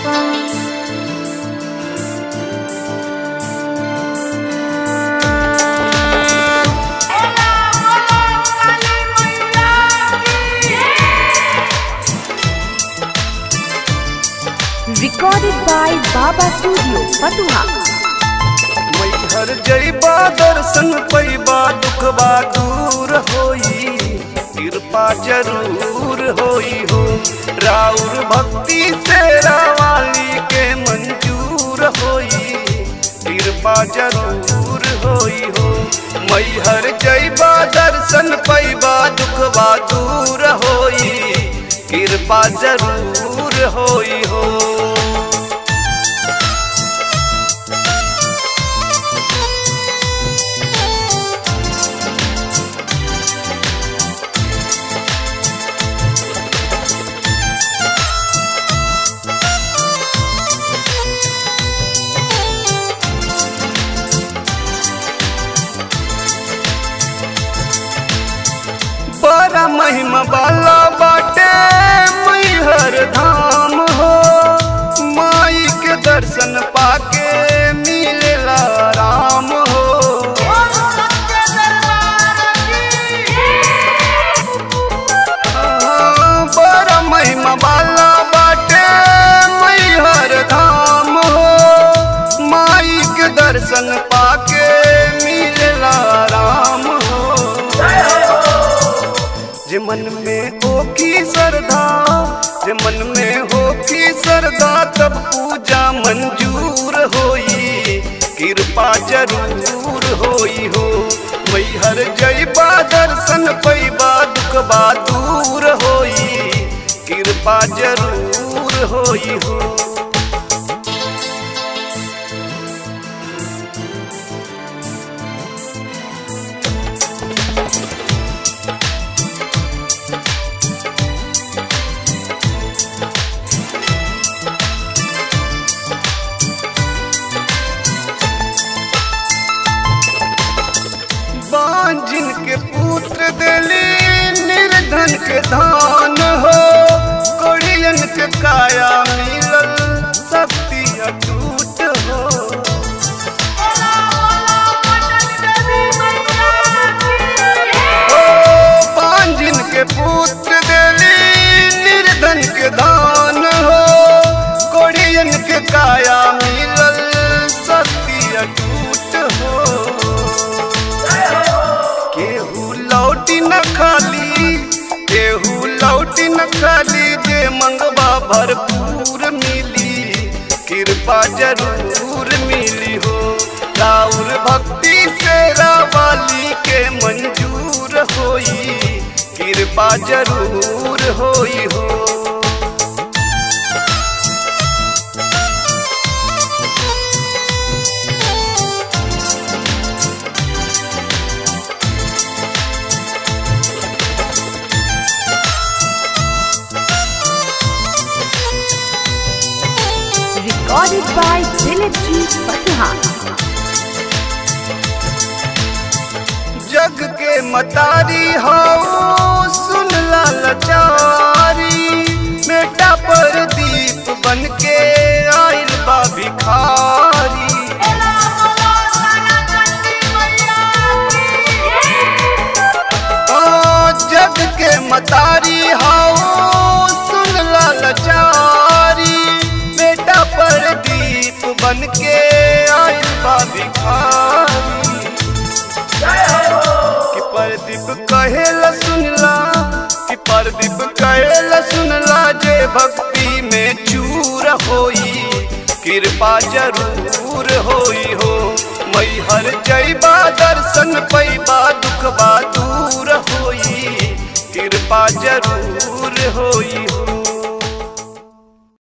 Recorded by Baba Studio, Fatuha. Maihar जैबा दर्शन पैबा दुखबा दूर होई कृपा जरूर होई हो राउर भक्ति से रावाली के मंजूर होई कृपा जरूर होई हो मैहर जैबा दर्शन पैबा दुखबा दूर होई कृपा जरूर होई हो बड़ा महिमा वाला बाटे मैहर धाम हो माई के दर्शन पाके मिलेला राम हो हाँ, बड़ा महिमा वाला बाटे मैहर धाम हो माई के दर्शन पाके मिलेला राम हो जे मन में हो की श्रद्धा जे मन में हो की श्रद्धा तब पूजा मंजूर होई कृपा जरूर होई हो मैहर जैबा दर्शन पैबा दुखबा दूर होई कृपा जरूर होई हो बांझिन के पुत्र दिली निर्धन के धान हो कोड़ियन के काया मिलल शक्ति अटूट हो ओ बांझिन के पुत्र दिली निर्धन के धान हो कोड़ियन के काया मिलल शक्ति अटूट हो केहू लौटी न खाली केहू लौटी न खाली जे मंगवा भरपूर मिली कृपा जरूर मिली हो राउर भक्ति से रावाली के मंजूर होई कृपा जरूर होई हो Recorded by Dilip G. Fatuha. जग के मतारी हो सुन लाचारी बेटा पर दीप बन के आइल बा भिखारी ओ जग के मतारी हो सुन लाचारी बेटा पर दीप बन के आइल बा भिखारी कि परदीप कहेला सुनला कि परदीप कहेला सुनला जे भक्ति में चूर होई कृपा जरूर होई हो मैहर जैबा दर्शन पैबा दुखबा दूर होई कृपा जरूर होई हो